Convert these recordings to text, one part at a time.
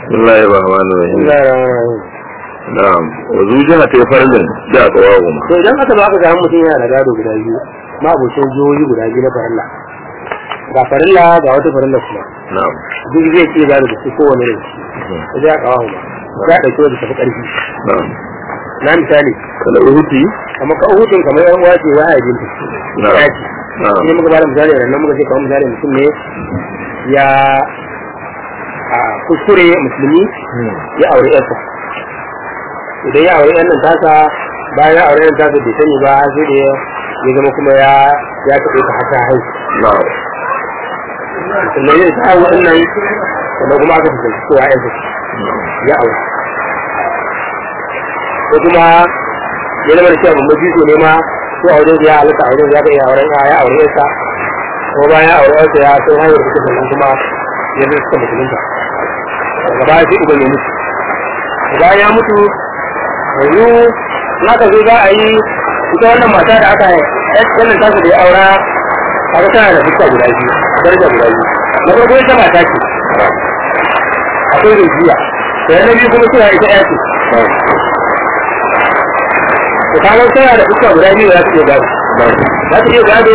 bismillahir rahmanir rahim na'am wa zujiha ta farlin da qawamu to idan aka zo aka ga mutum yana da gado guda biyu ma abocin jihohi guda biyu na farilla ga farilla ga wata farilla kuma na'am duk zai ce gado da su kowane da shi sai ya kawo ma ya dauke da tafi karfi na'am na misali kala uhuti kamar ka uhudin kamar yan wace wa ya jinta na'am ya ce na'am ne muka bada misali da nan muka ce kamar misali mutum ne ya a kuskure musulmi ya aure yarsa idan ya aure yan nan tasa bayan ya aure yan tasa bai sani ba sai da ya zama kuma ya ya taɓe ta hata haihu na'am sannan yin ta haihu ɗin nan sannan kuma aka fuskanci cewa yansa ya aure ko kuma ya zama da cewa babban jiso ne ma ko auren ya halatta auren ya ga iya auren ya ya aure yarsa ko bayan ya aure yarsa ya sai haihuwar ta sannan kuma ya zai suka musulunta daga baya sai uban ya mutu bayan ya mutu yanzu na ka zo za a yi ita wannan mata da aka wannan tasu da ya aura kaga tana da fuska guda biyu daraja guda biyu na farko ita mata ce akwai rijiya da na biyu kuma suna ita ya ce da kaga tana da fuska guda biyu za ta iya gado za ta iya gado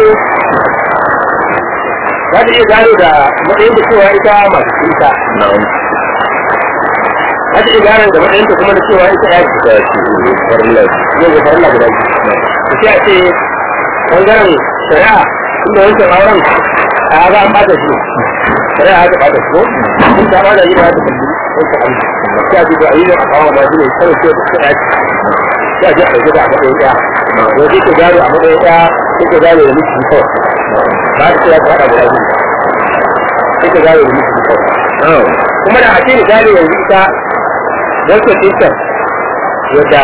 za ta iya gado da matsayin da cewa ita masu ita na'am za ta iya gado da matsayin da kuma da cewa ita ya ce ta ce farla yau da farilla guda biyu da sai a ce ɓangaren shari'a inda wancan auren a ga an bata shi shari'a aka bata shi ko in ta bada yi ba ta kalli wancan abu sai a ce ba a yi da a kawo ma shi ne kawai sai ta ɗaya sai a ce a ɗauke da a matsayin ɗaya wani ke gado a matsayin ɗaya sai ka gado da miki kawai ba ta cewa ta haɗa guda biyu sai ka gado da miki kawai na'am kuma da a ce misali yanzu ita wancan ɗinsa yadda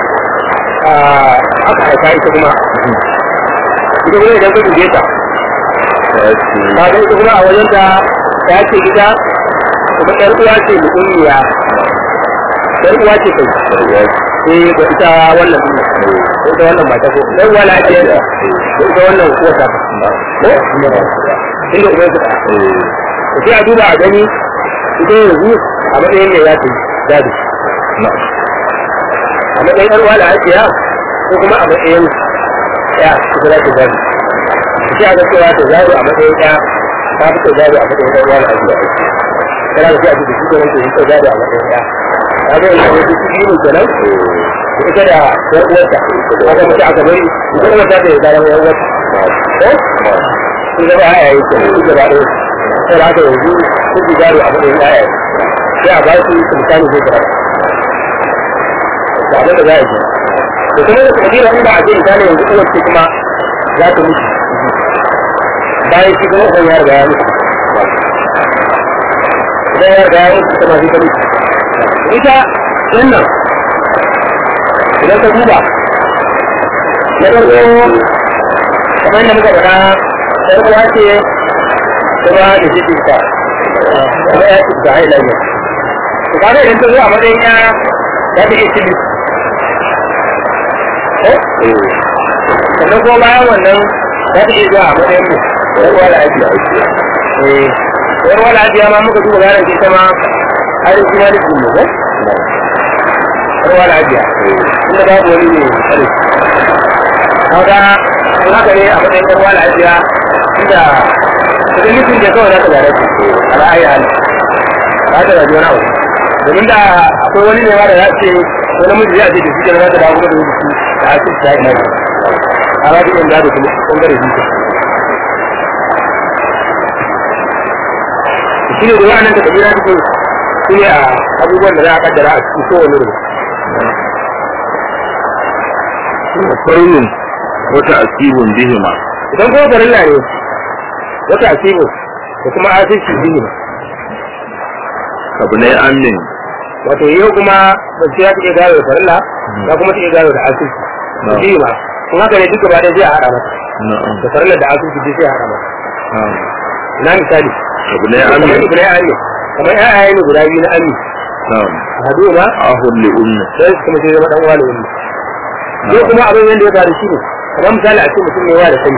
aka haifa ita kuma ita kuma idan ka dube ta ta ce ka ga ita kuma a wajen ta ta ce ita kuma ɗan uwa ce mutummiya ɗan uwa ce kai eh da ita wannan din da ita wannan mata ko ɗan uwa na ce da ita wannan ko ta ko inda uban su ɗaya to sai a duba a gani ita yanzu a matsayin ne ya ce gado na'am a matsayin ɗan uwa da hajiya ko kuma a matsayin ya ita za ta gado sai a ga cewa ta gado a matsayin ɗaya ta fi ta gado a matsayin ɗan uwa da hajiya kana da sai a cikin shi kenan ta gado a matsayin ɗaya ta ga yanzu wani ciki ne kenan da ita da ɗan uwarta aka mace aka bari ita kuma ta da ya zama ɗan uwarta ko sun zama haya yi kenan duk gaba ɗaya sai da haka yanzu sun fi gado a matsayin ɗaya sai a ba su sultani zai gara da abin da za a yi da kuma da kabila inda a ce misali yanzu kuma ce kuma za ta mutu bayan shi kuma kan ya riga ya mutu idan ya riga ya mutu kuma shi ta mutu ita wannan idan ka duba na farko kamar yadda muka faɗa ɗan uwa ce kuma da shi ta kuma ya ci da haila ne to kaga idan ta zo a matsayin ya za ta iya cin sannan kuma bayan wannan za ta iya zuwa a matsayin mu ɗan uwa da ajiya eh ɗan uwa da ajiya ma muka duba ganin ita ma har yi ma nufin mu ko ɗan uwa da ajiya inda babu wani ne kare kaga in haka ne a matsayin ɗan uwa da ajiya inda idan nufin da kawai za ta gare su a ra'ayi hali ba ta gaji wani abu domin da akwai wani ne ma da za ce wani namiji ya ce da shi da za ta dawo kuma da wani da ake ta ina ne a ba yin gado kuma bangare biyu shi ne da wa'annan da kabila suke su ne a abubuwan da za a kaddara a cikin kowane rubu farlin wata asibun bihima idan kuma farilla ne wata asibu da kuma asirci bihima abu ne amin wato yau kuma mace ya take gado da farilla ya kuma take gado da asirci Na'am. bihima kun haka ne duka ba da zai a haɗa mata na'am da farilla da asirci duk sai a haɗa mata na'am na misali abu ne kamar amin ibn ami kamar ƴaƴaye ne guda biyu na ami na'am hadu ma ahun li ummi sai su kuma sai zama dan uwa da wani sai kuma abin yanda ya faru shi ne kamar misali a ce mutum ne wa da sani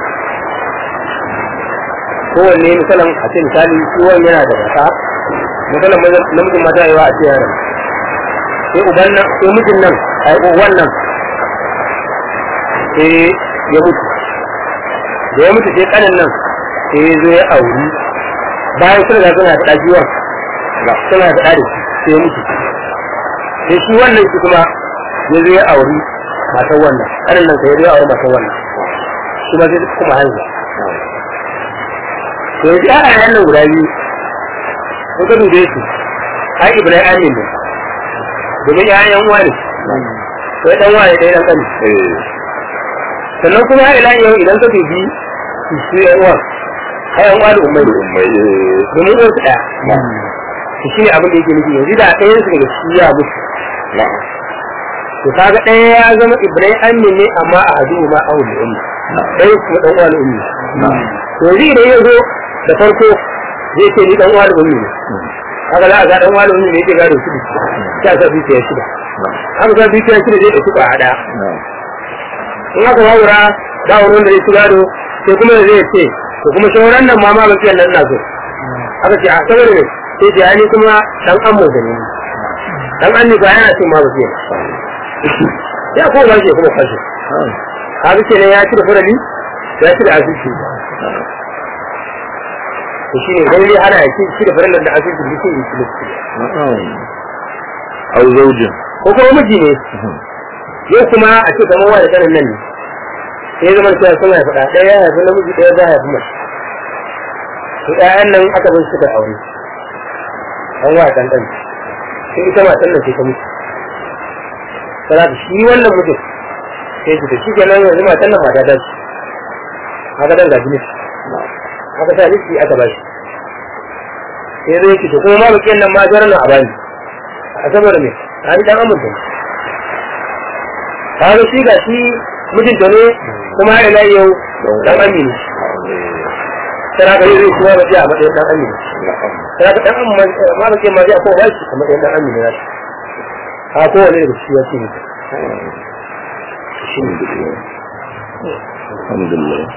kowanne misalin a ce misali kowanne yana da mata misalin namijin mata yawa a ce yaran sai uban nan sai mijin nan a yi uwan nan sai ya mutu da ya mutu sai kanin nan sai ya zo ya auri bayan sun riga suna da ɗajiwar suna da ɗari sai ya mutu sai shi wannan shi kuma ya zo ya auri matan wannan kanin nan sai ya zo ya auri matan wannan shi ma sai kuma haihuwa to yanzu a yayan nan guda biyu sun ka dube su ai ibrahim amin ne domin yayan uwa ne sai dan waye dai dan kani sannan kuma ila yau idan ka dubi su su yan uwa ai yan uwa da ummai ummai domin uwansu ɗaya to shine abin da yake nufi yanzu da ɗayan su daga shi ya mutu na'am to kaga ɗaya ya zama ibrahim amin ne amma a hadu ma awul da ummi ɗaya kuma ɗan uwa da ummi na'am to yanzu idan ya zo da farko zai ce ni ɗan uwa da ummi ne haka za a ga ɗan uwa da ummi ne yake gado shida sai a sa dukiya shida haka sa dukiya shida zai ɗauki ba a ɗaya na'am in aka wawura ba wani wanda zai ci gado sai kuma zai ce to kuma shawaran nan ma ma ba kiyan nan na so aka ce a saboda ne sai ce ani kuma dan an mu gani dan an ne ba yana cin ma ba kiyan ya ko ba shi kuma kashi haka ce ne ya ci da furali ya ci da asisi to shi ne gani ana ya ci da furali da asisi da shi ne ci na'am au zaujin ko kuma miji ne yau kuma a ce kamar wa da kanin nan ne sai zama cewa suna ya faɗa ɗaya ya haifi namiji ɗaya za a haifi mace to ɗayan nan aka bar suka aure an wa ɗan ɗan sai ita matan nan sai ta mutu sana da shi wannan mutum sai su ta shi kenan yanzu matan nan mata ta ce haka dan gaji ne haka sa nufi aka ba shi sai zai ce to kuma ma bakiyan nan ma jarar nan a bani a saboda me a ni dan amurka ne kaga shi ga shi mijinta ne kuma ila yau dan amini sai ka yi zai kuma ba a matsayin dan amini sai ka dan amma ma ba ke ma zai ko ba shi a matsayin dan amini na shi ha ko wani da shi ya ce alhamdulillah alhamdulillah